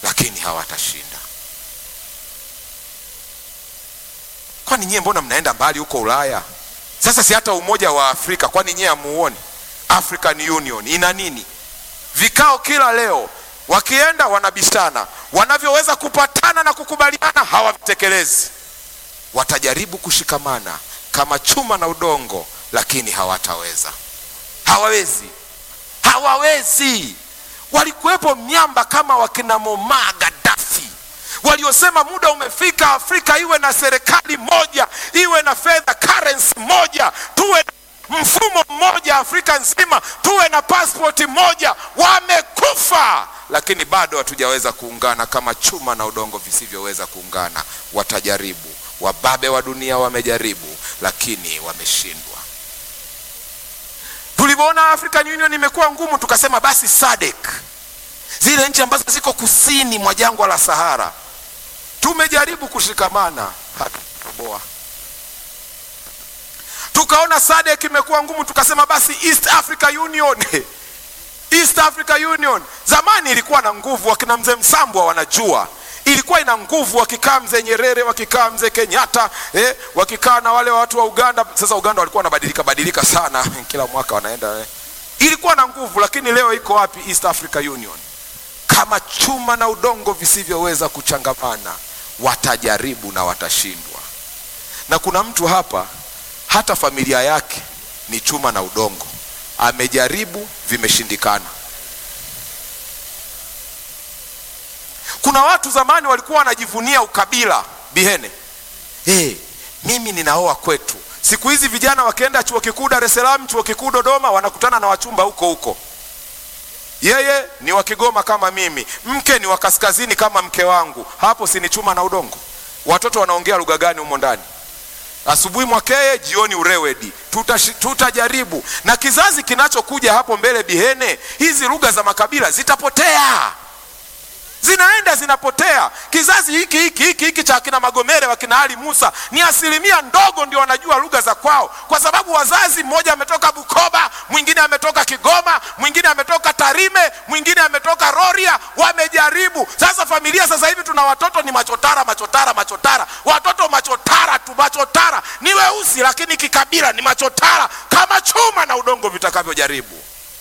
lakini hawatashinda. Kwani nyie mbona mnaenda mbali huko Ulaya? Sasa si hata umoja wa Afrika, kwani nyie hamuoni? African Union ina nini? Vikao kila leo, wakienda wanabishana, wanavyoweza kupatana na kukubaliana hawavitekelezi. Watajaribu kushikamana kama chuma na udongo, lakini hawataweza. Hawawezi, hawawezi. Walikuwepo miamba kama wakina Muammar Gaddafi waliosema muda umefika, Afrika iwe na serikali moja, iwe na fedha currency moja, tuwe na mfumo mmoja Afrika nzima, tuwe na pasipoti moja. Wamekufa, lakini bado hatujaweza kuungana kama chuma na udongo visivyoweza kuungana. Watajaribu, wababe wa dunia wamejaribu, lakini wameshindwa. Tulivyoona African Union imekuwa ngumu, tukasema basi SADC, zile nchi ambazo ziko kusini mwa jangwa la Sahara, tumejaribu kushikamana, hatutoboa. Tukaona SADC imekuwa ngumu, tukasema basi East Africa Union East Africa Union zamani ilikuwa na nguvu, wakina mzee Msambwa wanajua ilikuwa ina nguvu, wakikaa mzee Nyerere, wakikaa mzee Kenyatta eh, wakikaa na wale watu wa Uganda. Sasa Uganda walikuwa wanabadilika badilika sana, kila mwaka wanaenda eh. Ilikuwa na nguvu, lakini leo iko wapi East Africa Union? Kama chuma na udongo visivyoweza kuchangamana, watajaribu na watashindwa. Na kuna mtu hapa, hata familia yake ni chuma na udongo, amejaribu, vimeshindikana. Kuna watu zamani walikuwa wanajivunia ukabila Bihene. Hey, mimi ninaoa kwetu. Siku hizi vijana wakienda chuo kikuu Dar es Salaam, chuo kikuu Dodoma, wanakutana na wachumba huko huko. Yeye ni wa Kigoma kama mimi, mke ni wa kaskazini kama mke wangu. Hapo si ni chuma na udongo? Watoto wanaongea lugha gani humo ndani? Asubuhi Mwakeye, jioni Urewedi. Tutashi- Tutajaribu, na kizazi kinachokuja hapo mbele Bihene, hizi lugha za makabila zitapotea zinaenda zinapotea. Kizazi hiki hiki hiki hiki cha akina Magomere wakina Ali Musa ni asilimia ndogo ndio wanajua lugha za kwao, kwa sababu wazazi, mmoja ametoka Bukoba, mwingine ametoka Kigoma, mwingine ametoka Tarime, mwingine ametoka Rorya. Wamejaribu. Sasa familia sasa hivi tuna watoto ni machotara machotara machotara, watoto machotara tu, machotara ni weusi, lakini kikabila ni machotara, kama chuma na udongo vitakavyojaribu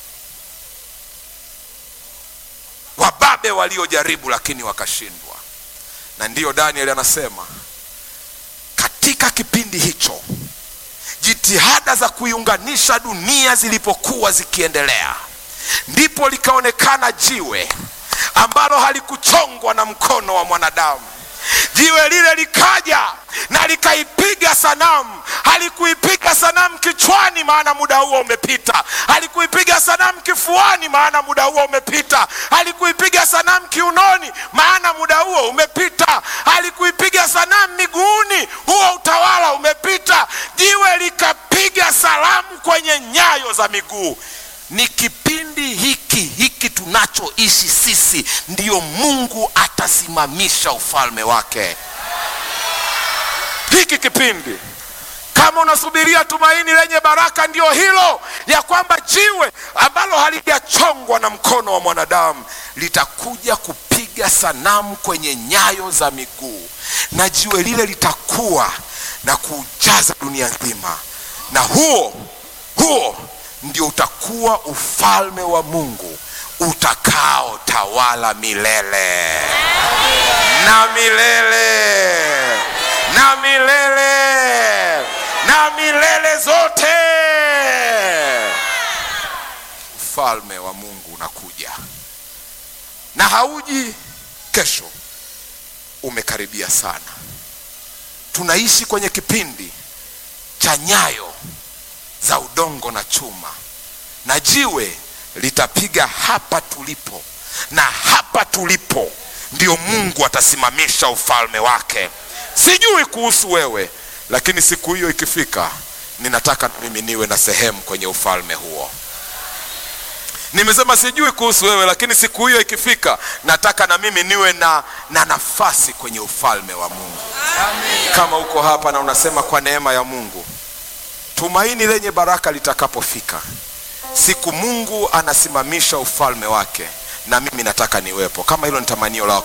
wababe waliojaribu lakini wakashindwa. Na ndiyo Daniel anasema katika kipindi hicho jitihada za kuiunganisha dunia zilipokuwa zikiendelea, ndipo likaonekana jiwe ambalo halikuchongwa na mkono wa mwanadamu. Jiwe lile likaja na likaipiga sanamu. Halikuipiga sanamu kichwani, maana muda huo umepita. Halikuipiga sanamu kifuani, maana muda huo umepita. Halikuipiga sanamu kiunoni, maana muda huo umepita. Halikuipiga sanamu miguuni, huo utawala umepita. Jiwe likapiga salamu kwenye nyayo za miguu. Ni kipindi hiki hiki tunachoishi sisi, ndiyo Mungu atasimamisha ufalme wake. Hiki kipindi kama unasubiria tumaini lenye baraka, ndio hilo ya kwamba jiwe ambalo halijachongwa na mkono wa mwanadamu litakuja kupiga sanamu kwenye nyayo za miguu, na jiwe lile litakuwa na kuujaza dunia nzima, na huo huo ndio utakuwa ufalme wa Mungu utakao tawala milele na milele na milele na milele zote. Ufalme wa Mungu unakuja na hauji kesho, umekaribia sana. Tunaishi kwenye kipindi cha nyayo za udongo na chuma, na jiwe litapiga hapa tulipo, na hapa tulipo ndio Mungu atasimamisha ufalme wake. Sijui kuhusu wewe, lakini siku hiyo ikifika, ninataka mimi niwe na sehemu kwenye ufalme huo. Nimesema sijui kuhusu wewe, lakini siku hiyo ikifika, nataka na mimi niwe na, na nafasi kwenye ufalme wa Mungu. Kama uko hapa na unasema kwa neema ya Mungu, tumaini lenye baraka litakapofika, siku Mungu anasimamisha ufalme wake, na mimi nataka niwepo. Kama hilo ni tamanio lako